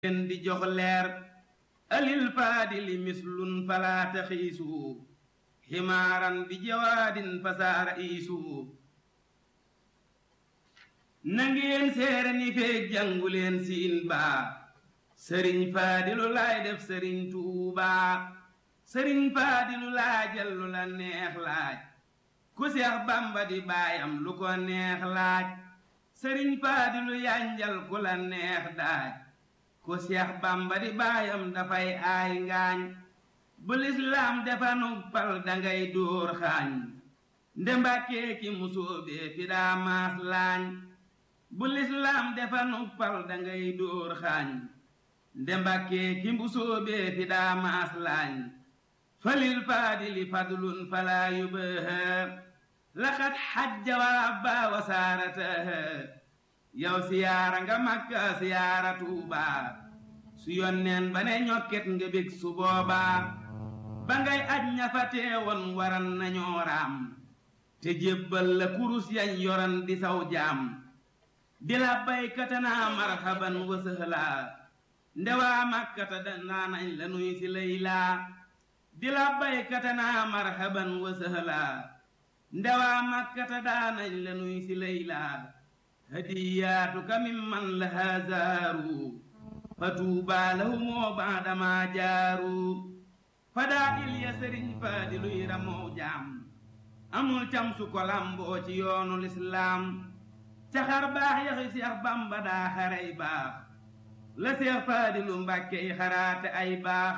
leen di jox leer alil faadili mislun falaa taxiisu ximaaran bi jawaadin fasaara iisu na ngeen seere ni feeg jàngu leen siin baa sëriñ faadilu laay def sëriñ tuubaa sëriñ faadilu laajal lu la neex laaj ku seex bamba di baayam lu ko neex laaj sëriñ faadilu yanjal ku la neex daaj ku seex bamba di baayam dafay aay ngaañ bu lislaam defa nuppal dangay dóor xaañ nde mbàkkee ki musóobee fi daa maas laañ bu lislaam defa nuppal dangay dóor xaañ nde mbàkkee ki musóobee fi daa maas laañ falil faadili fadlun falaa yubaha laqad xajja wa abba wa saarataha yow siyaara nga makka siyaara tuubaa su yonneen ba ne ñokket nga bég su boobaa ba ngay aj ña fa teewoon waran nañoo raam te jébbal la kurus yañ yoran di saw jaam di la baykatanaa marhaban wa sëhlaa ndewaa makkata danaa nañ la nuy si laylaa di la baykatanaa marhaban wa sëhlaa ndewaa makkata daanañ la nuy si laylaa hadiyaatuka mimman lahaa zaaru fa tuubaa lahumoo baadamaa jaaru fadaa il ya sëriñ faadiluy ramoo jaam amul cam su ko lamboo ci yoonu lislaam caxar baax yaxi seex bamba daa xarey baax la seex faadilu mbàkke yi xaraate ay baax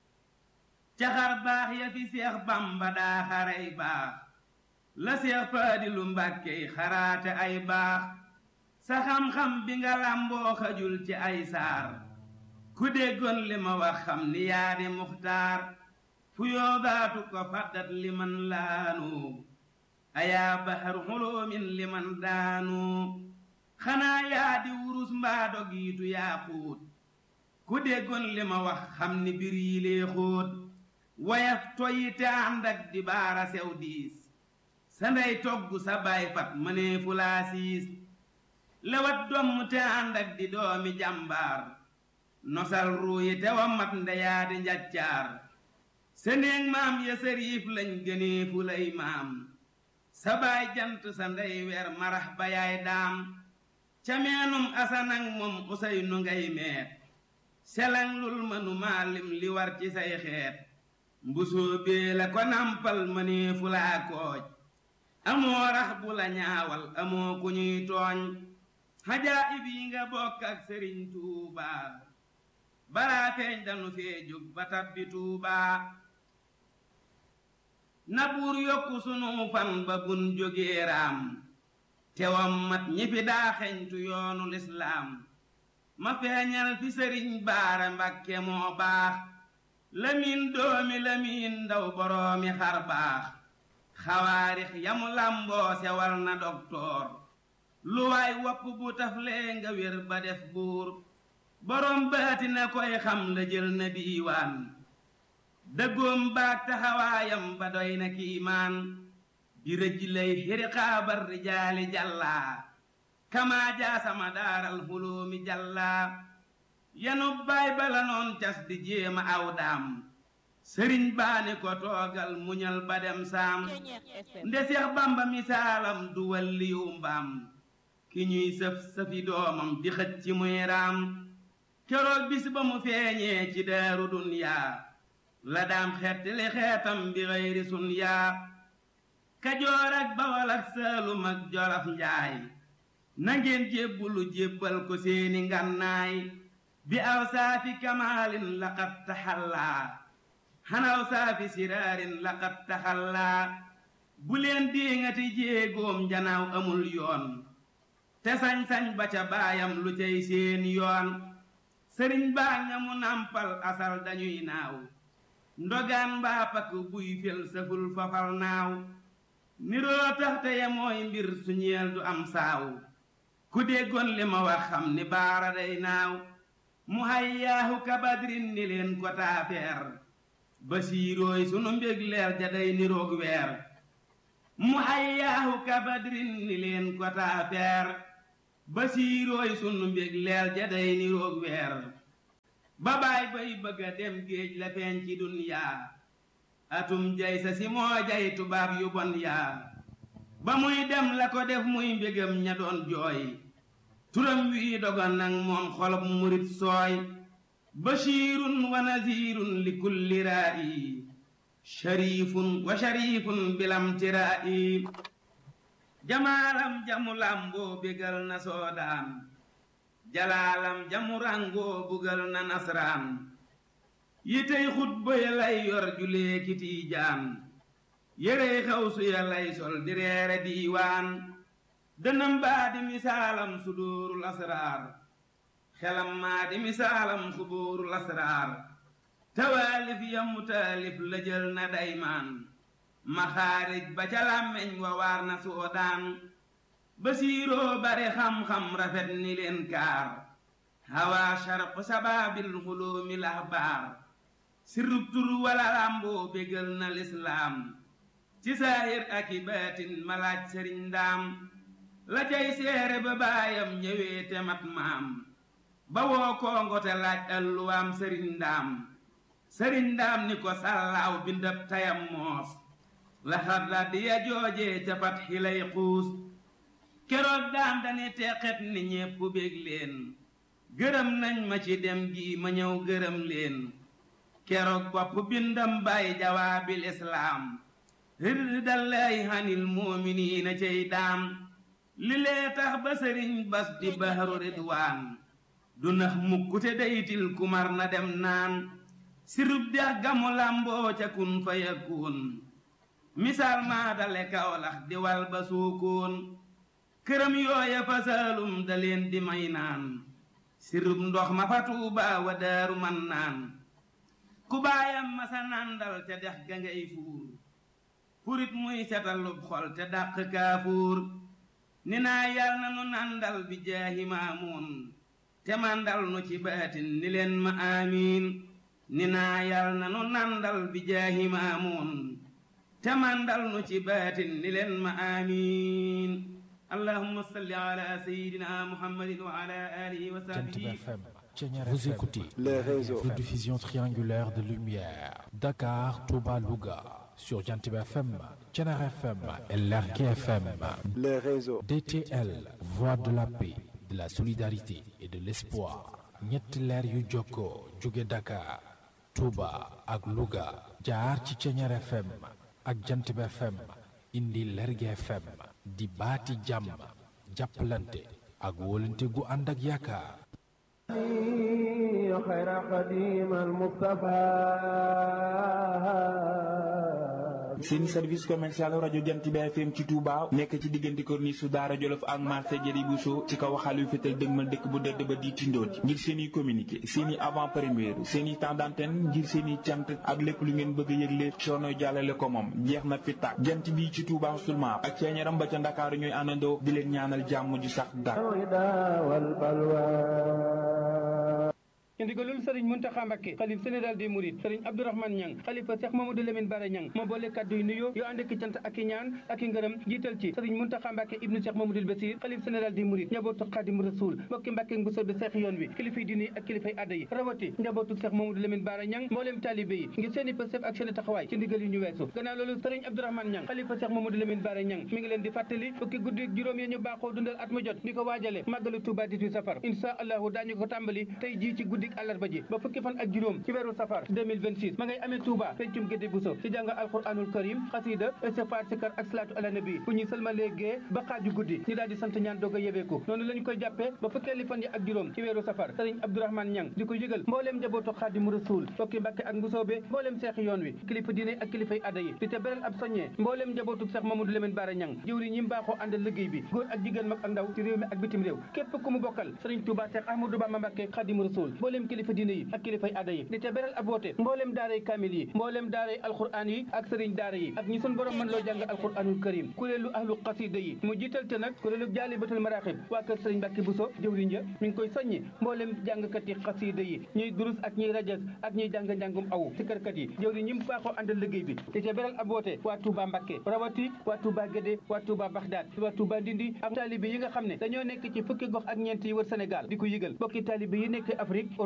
caxar baax ya fi seex bamba daa xarey baax la seex faadilu mbàkke yi xaraate ay baax sa xam-xam bi nga làmboo xajul ci ay saar ku déggoon li ma wax xam ni yaa di muxtaar fu yoodaatu ko faddat li man laanu ayaa bahar xuloomin li man daanu xanaa yaa di wurus mbaa dogiitu yaa xuut ku déggoon li ma wax xam ni bir yi lee xóot wayaf toyi te ànd ak di baara sew diis sa ndey togg sa baay fat mënee fu laa siis lewat domm te ànd ak di doomi jàmbaar nosal ruuyi te wa mat ndeyaa di njaccaar sa néeg maam ya sëriif lañ gënee fu lay maam sa baay jant sa ndey weer marax ba yaay daam ca meenum asanang moom usay nu ngay meet selang lul mënu maalim li war ci say xeet mbusoo bee la ko nampal mënee fu laa kooj amoo rax bu la ñaawal amoo ku ñuy tooñ xajaa ib yi nga bokk ak sëriñ tuubaa balaa feeñ danu fee jóg ba tabbi tuubaa na buur yokku sunu fan ba bun jógee raam tewam mat ñi fi daa xeñtu yoonu lislaam ma feeñal fi sëriñ baara mbakke moo baax lamin doomi lamin ndaw boroomi xar baax xawaarix yamu làmboo sewal na doktoor lu waay wopp bu taflee nga wér ba def buur boroom baati na koy xam la jël na diiwaan dëggoom baag taxawaayam ba doy na kiimaan di rëj lay xiriqaabar rijaali jàllaa kamaa jaasama daaral xulóomi jàllaa yanu baay bala noon cas di jéema aw daam sëriñ baani ko toogal muñal ba dem saam nde seex bamba misaalam du walliyu mbaam ki ñuy sëf sëfi doomam di xëj ci muy raam keroog bis ba mu feeñee ci daaru dunyaa la daam xettali xeetam bi xëyri sun yaa kajoor ak bawal ak saalum ak jolof njaay na ngeen jébbulu jébbal ko seeni ngannaay bi aw saafi kamaalin laqad taxallaa xanaw saafi siraarin laqad taxallaa bu leen déengati jéegoom njanaaw amul yoon te sañ-sañ ba ca baayam lu cay seen yoon sëriñ baa ñamu nampal asal dañuy naaw ndogaan mbaa pakk buy fel saful fafal naaw niroo tax te ya mooy mbir su ñeel du am saaw ku déggoon li ma wax xam ni baara day naaw mu hayyaahu kabadrin ni leen ko taafeer basiirooy sunu mbég leer ja day niroog weer mu hayyaahu kabadrin ni leen ko taafeer basiirooy sunu mbég leer ja day niroog weer ba baay bay bëgga dem géej la feeñ ci dunyaa atum jay sa si moo jay tubaab yu bon yaa ba muy dem la ko def muy mbégam ña doon jooy turam wii dogon nag moom xolob murit sooy bashirun wa nazirun li kulli raa'i sharifun wa sharifun bilam tiraa'i jamaalam jamu lamboo bégal na soodaan jalaalam jamu rangoo bugal na nasraan yitey xutba ya lay yor julee kiti jaan yérey xawsu ya lay sol di reere diiwaan dënam baa di misaalam sudóorul asraar xelam maa di misaalam xubóorul asraar tawaalif ya mu taalif la jël na daymaan maxaarij ba ca làmmeñ wa waar na soodaan basiiroo bare xam-xam rafet ni leen kaar hawa sharq sabaabil xuloomi lahbaar sirrub tur wala làmboo bégal na lislaam ci saahir ak i baatin malaaj sëriñ ndaam la cay seere ba baayam ñëwee te mat maam ba woo koongo te laaj alluwaam sëriñ ndaam sëriñ ndaam ni ko sàllaaw bindab tayam moos laxat la di ya joojee ca fat xilay xuus keroog daam dani teqet ni ñépp bég leen gërëm nañ ma ci dem gi ma ñëw gërëm leen keroog bopp bindam bay jawaabil islaam rirdallaahi hanil muuminiina cey daam li lee tax ba sëriñ bas di bahru ridwaan du nax mukkute daytil kumar na dem naan sirub dex gamu làmboo ca kun fa yakun misaal maa dale kawlax di wal ba suukoon këram yooya fa saalum da leen di may naan sirub ndox ma fa tuuba wa daaru man naan ku baayam ma sa nandal ca dex ga ngay fuur furit muy setalub xol te dàq kaafuur ni naa yal na nu nandal bi jaahi maamuun te mandal nu ci baatin ni leen ma amiin ni naa yal na nu nandal bi jaahi maamuun te mandal nu ci baatin ni leen ma amiin allahumma salli ala sayyidina muhammadin wa ala alihi wa sahbihi Vous écoutez les réseaux. de diffusion triangulaire de lumière Dakar, Touba, Louga sur Jantib FM, Tchenar FM et Lergui FM. Les réseaux. DTL, voix de la paix, de la solidarité et de l'espoir. ñetti leer yu jokkoo jóge Dakar, Touba ak Louga jaar ci Tchenar FM ak Jantib FM indi Lergui FM di baati jàmm jàppalante ak wóolante gu ànd ak yaakaar. خير قديم المصطفى seen service commercial rajo jant bi FM ci Touba nekk ci diggante corniche su Daara Jolof ak marché Jëri Bousso ci kaw xaal yu fétal dëgmal dëkk bu dëdd ba di tindoon ngir seen i communiqué seen i avant première seen i temps d'antenne ngir seen i cant ak lépp lu ngeen bëgg a yëgle coono jàllale ko moom jeex na fi tàkk jant bi ci Touba seulement ak ceeñaram ba ca Ndakaaru ñooy àndandoo di leen ñaanal jàmm ju sax dàkk. الهدى والبلوى ci ndigalul sëriñ Muntaxa Mbakke xalif général des Mourides sëriñ Abdourahmane Niang xalifa Cheikh Mamadou Lamine Bara Niang moo boole kàddu yu nuyoo yoo ànd ak cant ak i ñaan ak i ngërëm jiital ci sëriñ Muntaxa Mbakke ibnu Cheikh Mamadou Bassir xalif général des Mourides njabootu Xadim Rasoul mbokki Mbakke Mbusoo bi seex yoon wi kilifay diine yi ak kilifay adda yi rawati njabootu Cheikh Mamadou Lamine Bara Niang mbooleem taalibe yi ngir seeni pësëf ak seeni taxawaay ci ndigal yu ñu weesu gannaaw loolu sëriñ Abdourahmane Niang xalifa Cheikh Mamadou Lamine Bara Niang mi ngi leen di fàttali fukki guddi juróom yi ñu baaxoo dundal at mu jot di ko waajale màggalu Touba 18 safar insha allahu daañu ko tàmbali tey jii ci guddik àllarba ji ba fukki fan ak juróom ci weeru safar 2026 ma ngay amee Touba pencum gédé buso ci jàng alquranul karim xasida istighfar sikar ak salaatu ala nabi bu ñuy sëlmalee gee ba xaaju guddi ñu daal di sant ñaan doog a yebeeku noonu la ñu koy jàppee ba fukkeeli fan yi ak juróom ci weeru safar sëriñ Abdourahmane Niang di ko yëgal mbooleem njabootu xaadimu rasul fokki mbàkke ak mbusoobe mbooleem seexi yoon wi kilifa diine ak kilifay adda yi di te beral ab soññee mbooleem njabootu Seex Mamadou Lamine Bara Niang jëwri ñi mbaaxoo àndal liggéey bi góor ak jigéen mag ak ndaw ci réew mi ak bitim réew képp ku mu bokkal sëriñ Touba Seex Ahmadou Bamba Mbàkke xaadimu rasul mbooleem kilifa diine yi ak kilifay adda yi di te beral ab woote mbooleem daaray kaamil yi mbooleem daaray alquran yi ak sëriñ daara yi ak ñi sun borom mën loo jàng alquranul karim kuréelu ahlu xasida yi mu jiital te nag kuréelu jaalibatul maraaxib waa kër sëriñ Mbàkke Buso jëwriñ ja mi ngi koy soññi mbooleem jàngkat yi xasida yi ñuy durus ak ñuy rajas ak ñuy jàng njàngum aw ci kërkat yi jëwriñ ñi mu baaxoo àndal liggéey bi di te beral ab woote waa Touba Mbàkke rawati waa Touba Gédé waa Touba Baxdaad waa Touba Ndindi ak taalibe yi nga xam ne dañoo nekk ci fukki gox ak ñeent yi wër Sénégal di ko yëgal bokki taalibe yi nekk Afrique Europe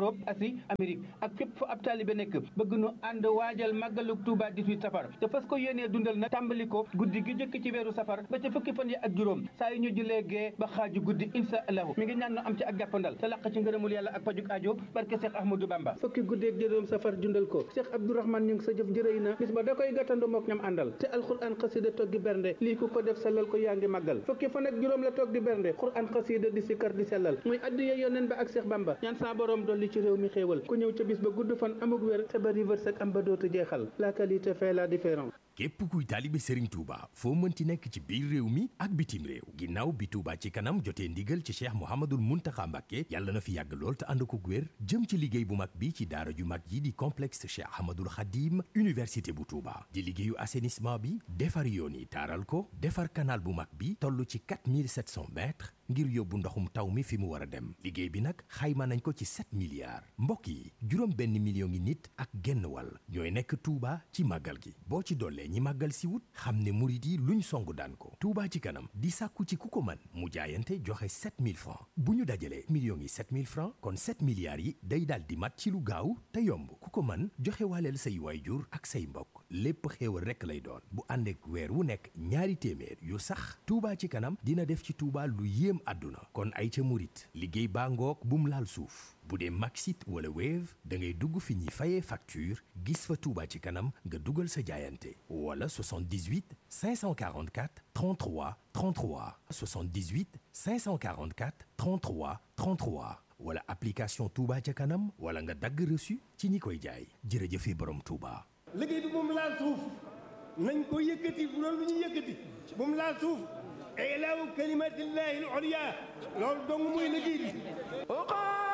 Europe Asie Amérique ak fépp fa ab taalibe nekk bëgg nu ànd waajal màggalug Touba 18 safar te fas ko yéenee dundal nag tàmbali ko guddi gi jëkk ci weeru safar ba ca fukki fan yi ak juróom saa yu ñu jullee gee ba xaaju guddi insha allahu mi ngi ñaan nu am ci ak jàppandal te laq ci ngërëmul yàlla ak pajuk aajo barke Cheikh Ahmadou Bamba fukki guddi ak juróom safar dundal ko Cheikh Abdourahmane ñu ngi sa jëf jërëy na bis ba da koy gàttandu mook ñam àndal te alxuraan xasida toggi bernde lii ku ko def sellal ko yaa ngi màggal fukki fan ak juróom la toog di bernde xuraan xasida di sikkar di sellal muy addiye yoneen ba ak Cheikh Bamba ñaan sa borom dolli ci réew mi xéewal ku ñëw ca bis ba gudd fan amuk wér te bari wërsëg am ba dootu jeexal la qualité fait la différence képp kuy taalibe Serigne Touba foo mënti nekk ci biir réew mi ak bitim réew ginnaaw bi Touba ci kanam jotee ndigal ci Cheikh Mouhamadoul Mountakha Mbacké yàlla na fi yàgg lool te ànd ko wér jëm ci liggéey bu mag bi ci daara ju mag yi di complexe Cheikh Ahmadoul Khadim université bu Touba di liggéeyu assainissement bi defar yoon yi taaral ko defar canal bu mag bi toll ci 4700 mètres ngir yóbbu ndoxum taw mi fi mu war a dem liggéey bi nag xayma nañ ko ci 7 milliards mbokk yi juróom benn million ngi nit ak genn wàll ñooy nekk Touba ci màggal gi boo ci dollee ñi màggal si wut xam ne murit yi luñ song daan ko Touba ci kanam di sàkku ci ku ko man mu jaayante joxe 7000 francs bu ñu dajalee millions yi 7000 francs kon 7 milliards yi day daal di mat ci lu gaaw te yomb ku ko man joxe waaleel say waayjur ak say mbokk lépp xéewal rekk lay doon bu ànd ak weer wu nekk ñaari téeméer yu sax Touba ci kanam dina def ci Touba lu yéem àdduna kon ay ca murit liggéey baa ngoog bum laal suuf bu dee Maxit wala Wave da ngay dugg fi ñuy fayee facture gis fa Touba ci kanam nga dugal sa jaayante wala 78 544 33 33 78 544 33 33 wala application Touba ca kanam wala nga dagg reçu ci ñi koy jaay jërëjëfe borom Touba. liggéey bi moom laal suuf nañ ko yëkkati bu loolu lu ñuy yëkkati moom laal suuf ilaahu kalimatillahi al-ulya loolu dong muy liggéey bi